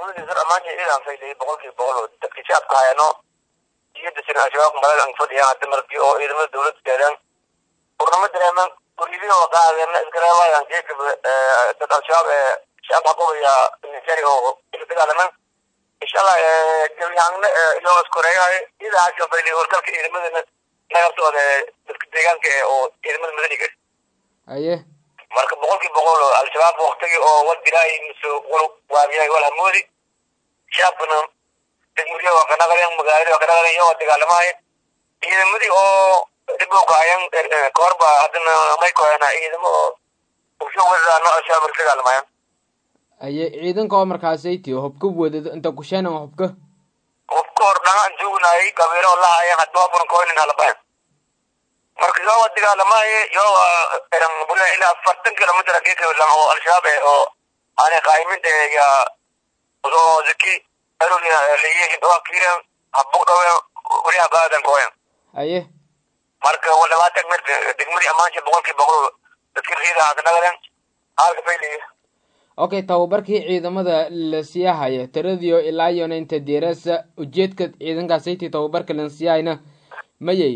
degmadiisa dhammaan ciidan faylay boqolkiiba boqol oo dadkii shacabka hayano iyo dasin al-shabaab malaga ang fadhiyaan hadda markii oo ciidamada dowladda gaadaan urnama dareeman guryadii oo qaadeen iskareebayaan geedka dad al-shabaab ee shacab haqubaya nigeria oo dagaalaman inshallah gabiyaanna iyoo iskoreeyahay idaasha faylay howlgalka ciidamadana nagartooda dadka deegaanka ee oo ciidamada madaniga haye marka boqolkiiba boqol oo al-shabaab waktigi oo wal dilaayi mise wal waabiyay wal hamoodi shacabkana degmadiya waa ka naqaleen magaalada waa ka naqaleen iyagoo dagaalamahay ciidamadii oo dib u kaayan kahorba haddana may koyana ciidamo oo usoo wadadaano al-shabaab marka dagaalamayan haye ciidanka oo markaasaytii hubka wadado inta kusheenan hubka hubka hor dhangaan joognayay qabiilo oo lahayan hadba burankoynin halabayan marka yoo dagaalamaye yoo bula ilaa afartan kilomitr geedka oo al-shabaab eh oo aanay qaayiminta ya oo zaki aroliya leeyihiin oo kiiran habbu dhawe wariya qaadan kooyan haye marka waa labaatan mir degmadii ammaanshi boqolkii boqol dadkii riida ka nagaleen halka fayliya okay tababarkii ciidamada la siiyahaya tiradiio ilaa iyona inta diirasa ujeedka ciidankaasaytii tababarka lan siiyahayna mayay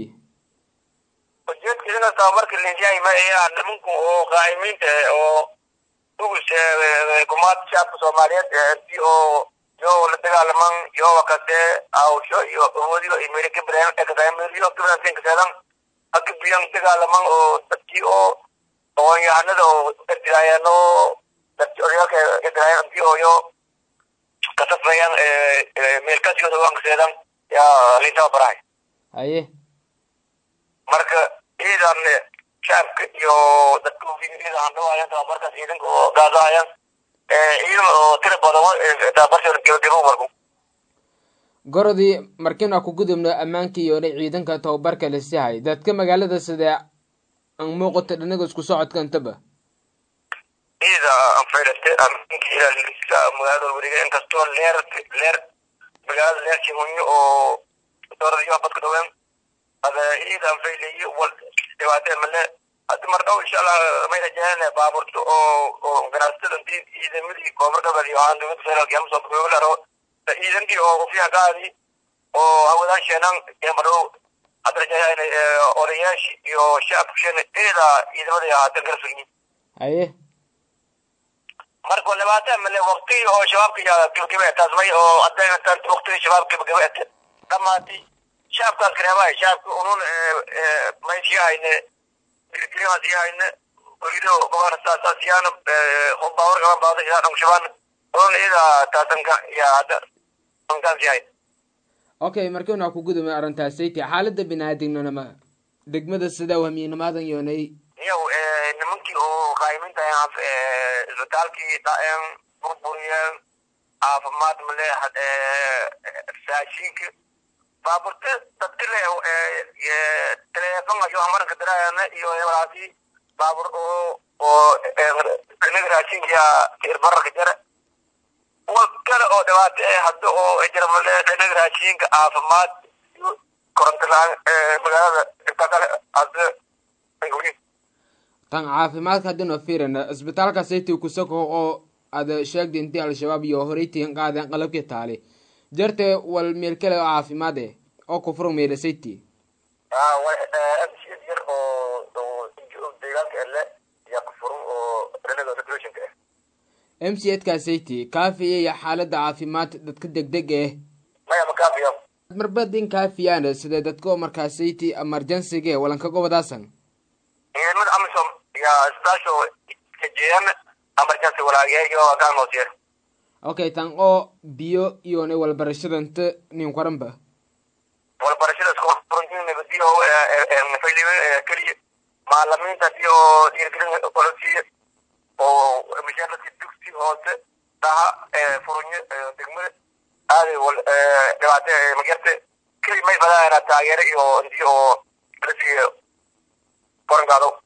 ujeedka idinka tababarka linsiyahay ma ayaa nimanku oo qaa'imiinta oo ugus kumaad shacabka soomaaliyeed intii oo yoo la dagaalaman yoo wakase awsho iyo awoodiyo iyo meelo kibreen ekadaameriyo kibrantin kaseedan akibiyan dagaalaman oo dadkii oo aqoon-yahanada oo ediraayaan oo dadki oryaalka ediraayaan intii oo yo kasafayaan meelkasiyooda waan kaseedan yaa lintaba barahay haye marka ciidan shacabka iyo dadka ciidan handhawaayaan tababarkaas ciidanka oo gaadahayaan ciidan oo tira badan tababarshooda gebagebo marku gorodii markiin waa ku gudubno ammaankii yoona ciidanka tababarka la sihay dadka magaalada sidee an muuqato dhinaga isku socodka intaba ciida anfaylate ammaanka ilaalisa magaalada weriga inkastoo leer leer magaalada leer kimunyo oo dooradayo badka dhaween ada ciidan faylayo wal dhibaatee male hadda mar dhow insha allah may rajaynaya baaburta oo oo ganacsatada intii ciidamadii koonfur galbeed iyo ahaan dowladda federaalka ama soo kabeelaro ciidankii oo ufiya qaadi oo hawadaan sheenan ee mar dhow hadda rajayana odayaashii iyo shacabka sheena eeda ciidamada haatan kala sugyin haye marka waa dhibaataa male waqti oo shabaabka yaa gebagabe taas may oo hadda tan waqtigii shabaab gebagabe dhamaatay shacabkaas kareebay shacabka unun maysiyahayne girgirimaa siyahayne oydo gobolka saasa siyaan baawar gaban baada ilaa dhangshabaan unun iyada taasanka yaa hadda ankaan siyahay okay markiin waa ku gudubna arrintaasaytii xaalada bini-aadamnima degmada sida wahmiyinimaadan yoonay iyaw nimankii oo qaayimiinta isbitaalkii dhaen burburiyeen caafimaad male raashinka baaburte dadka le teleefon ayo amaranka daraayana iyo walaasi baabur oo oo inaga raashinka irbararka jara wal kale oo dhibaato eh hadda oo jira male inaga raashinka caafimaad koronto la-aan magaalada inta kale hadda angawin tan caafimaadka haddina fiirina isbitaalka saytii kusako oo ada sheegda intii al-shabaab iyo horeytiin qaadeen qalabkii taali jarte wal meel kale oo caafimaad eh oo kufuro meela sayti yar oo deegaanka ele yaa kufurun oo renada regulationka ah m c edkaa sayti kaafiyaya xaalada caafimaad dadka degdeg eh maya makaafiya marbadin kaafiyaan sida dadka oo markaa sayti emergencyge walankaga wadaasan ciidamada amisom yaa isbitaasho kajeeyan emergency walaageeyo kaan hoosiyer okay tan oo biyo iyona walbarashada inta nin qaranba walbarashada iskufurantin nabadiyo fayliwe keliya maalimiinta si oo dhiirgelin olosiiya oo mishaarladii dugsi hoose dhaha furunyo degmada aaday wal dhibaate magyarte keli may fadaana taageero iyo intii oo lasiiyo korankaado